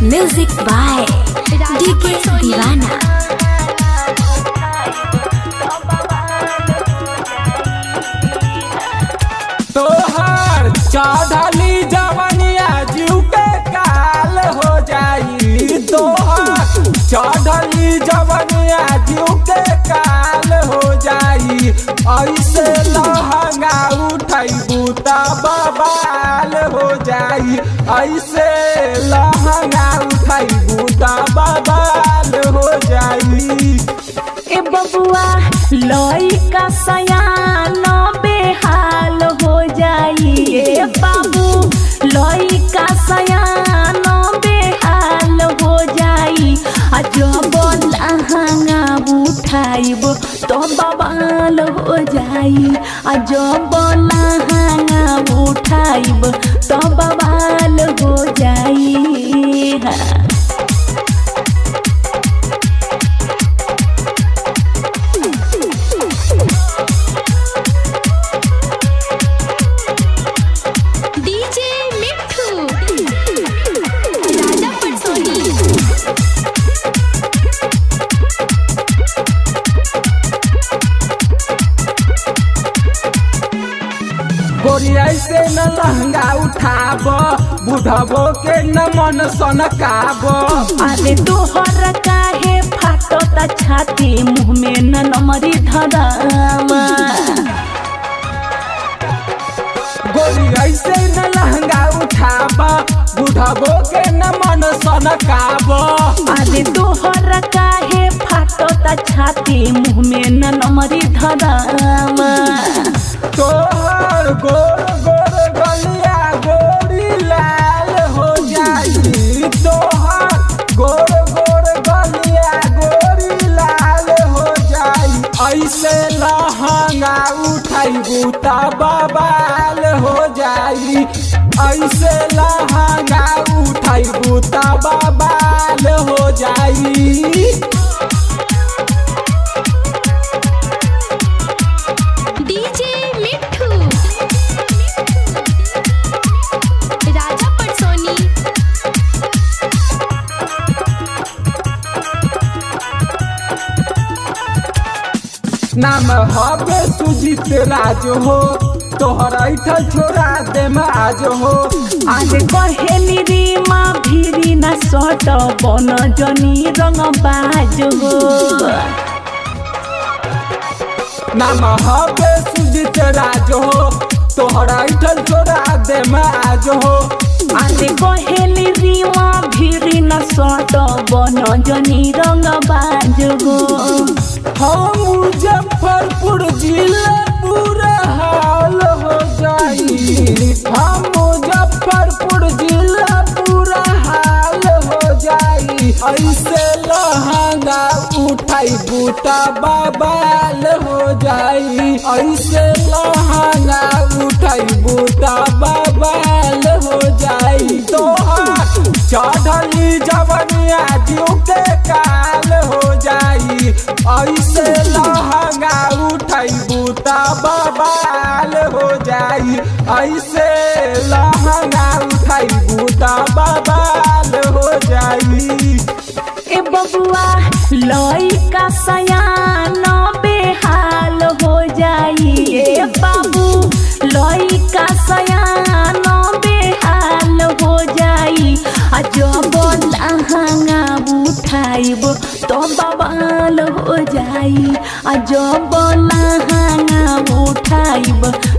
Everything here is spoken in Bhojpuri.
म्यूजिक बाय डीके दीवाना तोहर चढ़ली जवनिया जीव के काल हो जाई तोहर चढ़ली जवनिया जीव के काल हो जाई ऐसे लहंगा उठैबू त बबाल हो जाई ऐसे लहंगा उठैबू त बबाल हो जाई ए बबुआ लइका सयान बेहाल हो जाई ए बाबू लइका सयान बेहाल हो जाई आ जब लहंगा उठाइब तो बवाल हो जाई आ जब लहंगा उठाइब तो बवाल हो जाई हाँ। डीजे मिठू राजा पटसोनी गोरिया से न लहंगा उठाब बुढ़बो के न मन सनकाब अरे तोहर काहे फाटता छाती मुँह में न नमरी धरामा गोरिया से न लहंगा उठाब बुढ़बो के न मन सनकाब अरे तोहर काहे फाटता छाती मुँह में न नमरी धरामा तोहर गोर गोर गलिया गोरी लाल हो जाई तोहर गोर गोर गलिया गोरी लाल हो जाई ऐसे लहंगा उठाइबू त बबाल हो जाई ऐसे लहंगा उठाइबू त बबाल हो जाई डीजे मिठू राजा पटसोनी नाम हवे सुजीत राज हो तोहर ऐठल छोड़ा दे आज हो आज कहेली रे माँ भिरी न सट बन जनी रंग बाज हो नाम हवे सुजीत राज हो तोहर ऐठल छोड़ा दे आज हो आले कहेली रीवा भिरी न सट बन जनी रंग बाज हो हम मुजफ्फरपुर जिला पूरा हाल हो जाई हम मुजफ्फरपुर जिला पूरा हाल हो जाई ऐसे लहंगा उठाई बूटा बबाल हो जाई ऐसे लहंगा उठाई बूटा बबाल हो जाई तोहार चढ़ली जवनिया जीव के काल हो जाई ऐसे लहंगा उठैबू त बबाल हो जाई ऐसे लहंगा उठैबू त बबाल हो जाई ए बबुआ लइका सयान बेहाल हो जाई ए बाबू लइका सयान बेहाल हो जाई आ जब लहंगा उठाइब तो बवाल हो जाई आ जब लहंगा उठाइब